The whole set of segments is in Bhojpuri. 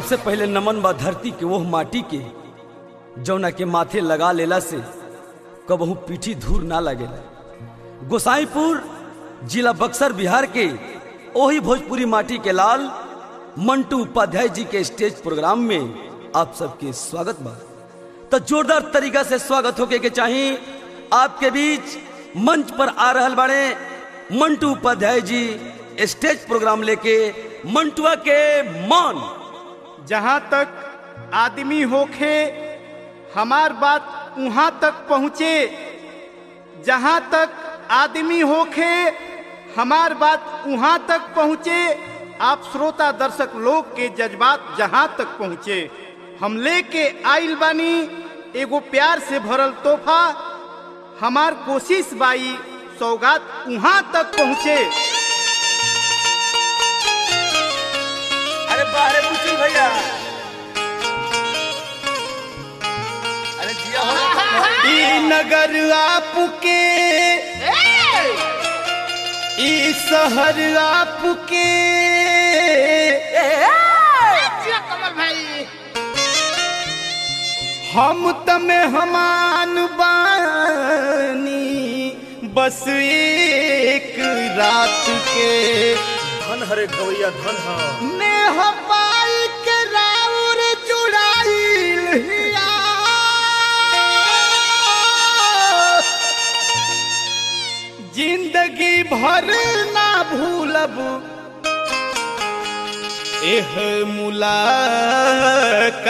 सबसे पहले नमन बा धरती के वह माटी के जौना के माथे लगा लेला से कबहू पीठी धूर ना लगेला गोसाईपुर जिला बक्सर बिहार के ओही भोजपुरी माटी के लाल मंटू उपाध्याय जी के स्टेज प्रोग्राम में आप सबके स्वागत बा तो जोरदार तरीका से स्वागत होके के चाहिए आपके बीच मंच पर आ रहल बाड़े मंटू उपाध्याय जी स्टेज प्रोग्राम लेके मंटुआ के मान जहाँ तक आदमी होखे हमार बात वहाँ तक पहुँचे जहाँ तक आदमी होखे हमार बात वहाँ तक पहुँचे आप श्रोता दर्शक लोग के जज्बात जहाँ तक पहुँचे हम लेके आइल बानी एगो प्यार से भरल तोहफा हमार कोशिश बाई सौगात वहाँ तक पहुँचे अरे बाहरे पूछी भैया अरे जिया ई नगर आपके ई शहर आपके कमल भाई हम तमे हमान बानी बस एक रात के धन हरे गवैया धन ह नेह पाई के राउर जुड़ाइल हिया जिंदगी भर ना भूलब एह मुलाकात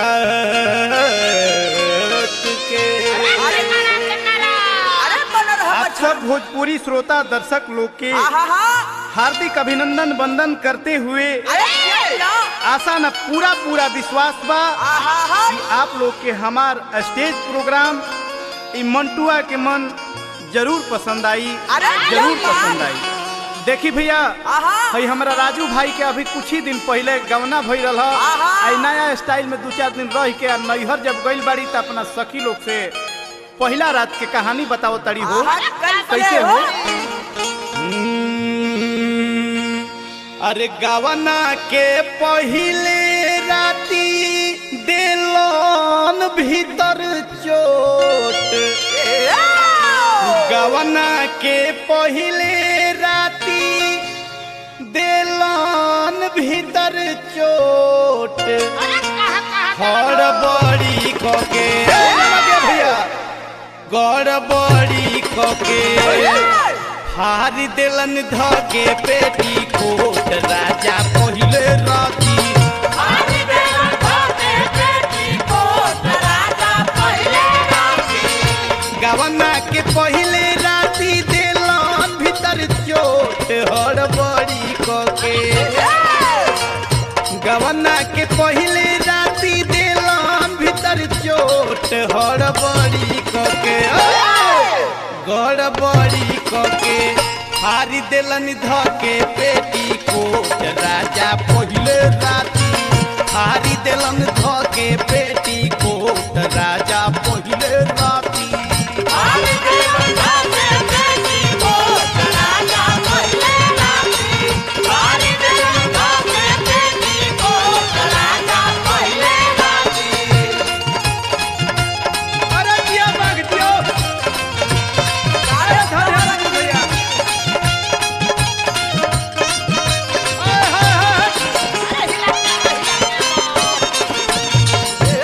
के अरे नारा के नारा अरे बनल हो आप सब भोजपुरी श्रोता दर्शक लोग के हार्दिक अभिनंदन वंदन करते हुए अरे लो आशा न पूरा पूरा विश्वास बा कि आप लोग के हमार स्टेज प्रोग्राम ई मंटुआ के मन जरूर पसंद आई अरे जरूर यार। पसंद आई देखी भैया हई हमारा राजू भाई के अभी कुछ ही दिन पहले गवना भई रहा आहा। आई नया स्टाइल में दू चार दिन रह के आ नैहर जब गइल बाड़ी त अपना सखी लोग से पहला रात के कहानी बताओ तड़ी हो कैसे हो हम्म, अरे गवना के पहिले राती दिलोन भीतर चोट गवना के पहिले राती दिलोन भीतर चोट हड़बड़ी कके लगे भैया गड़बड़ी कके हार दिलन धके पेटी कोट राजा पहिले राती गवना के पहिले राती दिलन भीतर चोट हड़बड़ी कके गवना के पहिले राती दिलन भीतर चोट हड़बड़ी कके गड़बड़ी कके हारी दिलन धके पेटी कोट राजा पहिले राती हारी दिलन धके पेटी कोट राजा पहिले राती अरे जिया बाग जियो अरे धर धर राजू भैया हाय हाय हाय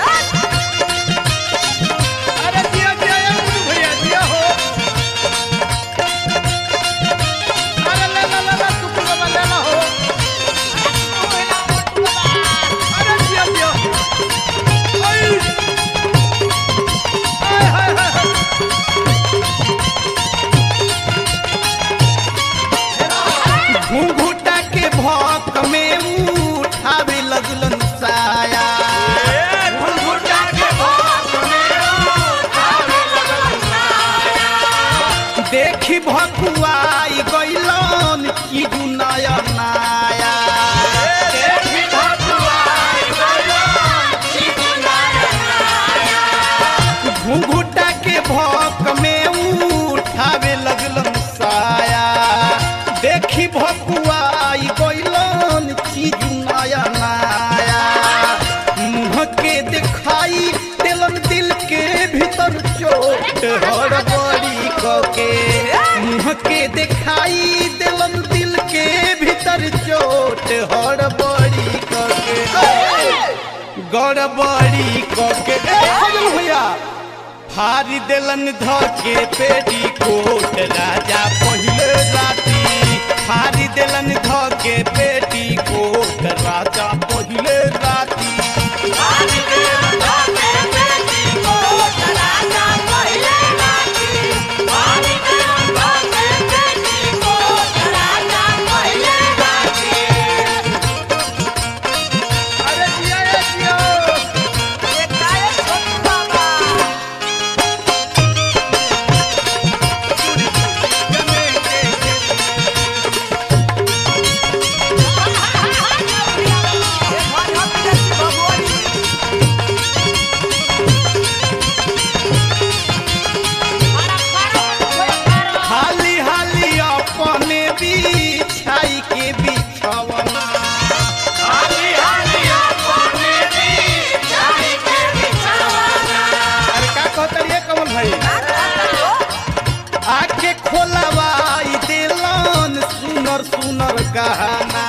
हड़बड़ी कके मुँह के दिखाई दिलन दिल के भीतर चोट हड़बड़ी कके गड़बड़ी कके ए, फजल भैया फारी दिलन धके पेटी कोट राजा पहिले राती फारी दिलन धके पेटी कोट राजा पहिले राती अरे जिया रे जिया हाली हाली अपने बिछाई के बिछवना अरे का कहता रे कमल भाई आके खोलवाई दिलन सुनर सुनर गहना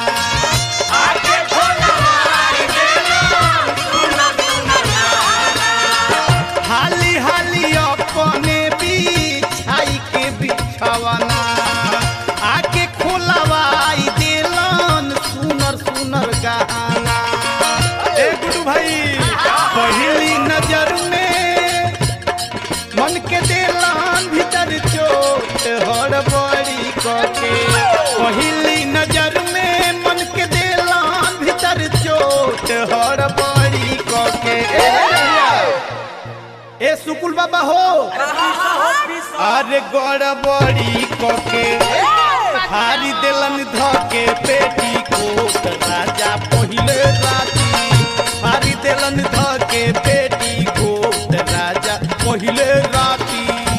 हाली हाली अपने बिछाई के बिछवना आके खोलवाई दिलन सुनर सुनर गहना ए गुडू भाई पहली नजर में मन के दिलान भीतर चोट हड़बड़ी कके पहली नजर में मन के दिलान भीतर चोट हड़बड़ी कके ए भैया, ए सुकुल बाबा हो अरे गड़बड़ी कके हारी दिलन धके पेटी कोट राजा पहिले राती हारी दिलन धके पेटी कोट राजा पहिले राती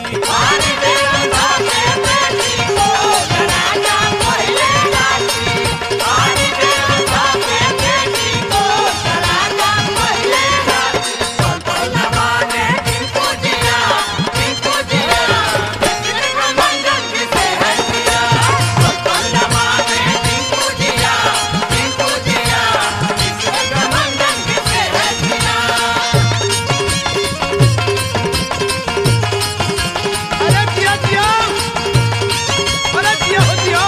अरे जिया जिया अरे जिया हो जिया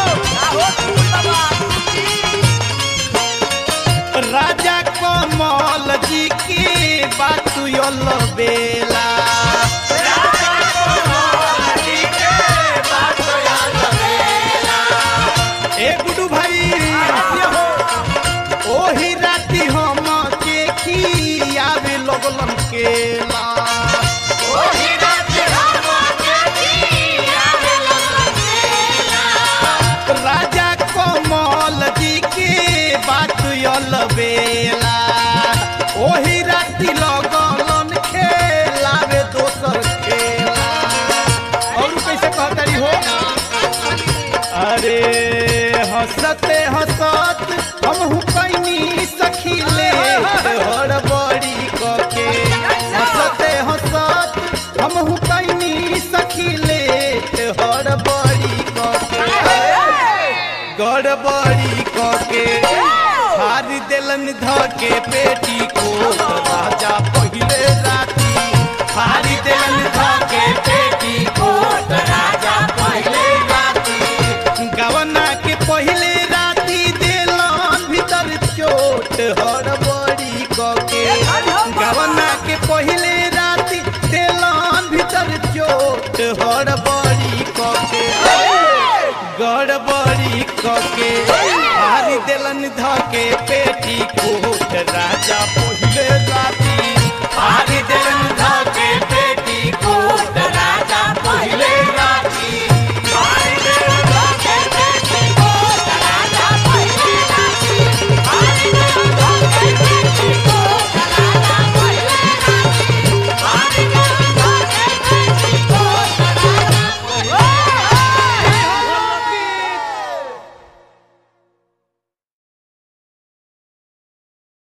राजा कमल जी की बात यल बेला ए गुडू भाई ओही राती हम के खियावे लगलन केला राजा कमल जी के बात यल बेला ओही राती लगलन खेलावे दोसर खेला और कैसे कहतरी हो अरे हंसते हंसत हम कैनी सखी ले हड़बड़ी कके हंसते हंसत हम कैनी सखी ले हड़बड़ी कके गड़बड़ी कके हारी दिलन धके पेटी को राजा पहिले राती हारी दिलन धके पेटी को राजा पहिले राती गवना के पहिले राती दिलन भीतर चोट हड़बड़ी कके गवना के पहिले राती दिलन भीतर चोट हड़बड़ी कके गड़बड़ी कके हारी दिलन धके पेटी कोट राजा पहिले